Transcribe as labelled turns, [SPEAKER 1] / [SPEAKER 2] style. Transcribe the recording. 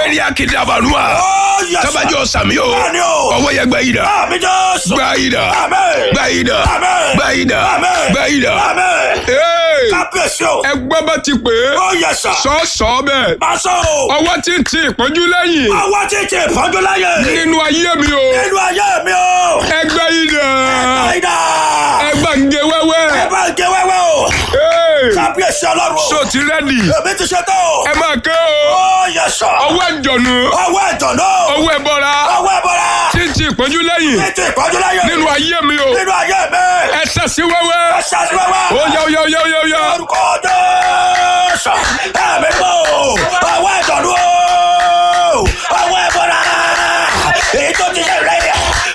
[SPEAKER 1] ẹ̀rí akíndàbànúà
[SPEAKER 2] Ó yẹ sà.
[SPEAKER 1] tábàjọ́ sàmì o
[SPEAKER 2] Bẹ́ẹ̀ni o.
[SPEAKER 1] ọwọ́ yẹ gbẹ yìí dà
[SPEAKER 2] Àmì Jésù.
[SPEAKER 1] gbẹ yìí dà
[SPEAKER 2] Àmín.
[SPEAKER 1] gbẹ yìí dà
[SPEAKER 2] Àmín.
[SPEAKER 1] gbẹ yìí dà
[SPEAKER 2] Àmín.
[SPEAKER 1] gbẹ yìí dà.
[SPEAKER 2] Àmín.
[SPEAKER 1] Hey!
[SPEAKER 2] Kábíyèsí o.
[SPEAKER 1] ẹgbẹ́ bá ti pè é
[SPEAKER 2] Ó yẹ sà.
[SPEAKER 1] sọ́ọ̀sọ́ bẹ́ẹ̀
[SPEAKER 2] Máṣọ́ o.
[SPEAKER 1] ọwọ́ tí ń ti ìpọ́njú lẹ́yìn
[SPEAKER 2] Àwọn títí ìfọ́jú láyé.
[SPEAKER 1] nínú ayé mi o
[SPEAKER 2] Nínú ayé mi o.
[SPEAKER 1] ẹgbẹ́ yìí dà
[SPEAKER 2] Àìdá.
[SPEAKER 1] ẹgbẹ́ ń gé wẹ́wẹ́
[SPEAKER 2] Ẹ bá ń gé wẹ́wẹ́ o.
[SPEAKER 1] Hey!
[SPEAKER 2] Kábíyèsí ọlọ́run o.
[SPEAKER 1] so ti rẹ́dì
[SPEAKER 2] Èmi ti ṣe tán o.
[SPEAKER 1] ẹ máa ké o
[SPEAKER 2] Ó yẹ sà.
[SPEAKER 1] ọwọ́ ìjọ̀nù
[SPEAKER 2] Ọwọ́ ẹ̀jọ̀ náà.
[SPEAKER 1] ọwọ́ ẹ̀bọra
[SPEAKER 2] Ọwọ́ ẹ̀bọ̀ra.
[SPEAKER 1] tí ń ti ìpọ́njú lẹ́yìn
[SPEAKER 2] Títí ìfọ́jú láyé.
[SPEAKER 1] nínú ayé mi o
[SPEAKER 2] Nínú ayé mi.
[SPEAKER 1] ẹ sẹ́sí wẹ́wẹ́
[SPEAKER 2] Ẹ ṣáàṣì wẹ́wẹ́.
[SPEAKER 1] ó yá ó yá ó yá ó yá ó yá
[SPEAKER 2] Orúkọ Jésù. Ẹ̀mí mọ́ o. Ọwọ́ ẹ̀jọ̀ náà. Ọwọ́ ẹ̀bọ̀ra. Èyí tó ti ṣe rẹ̀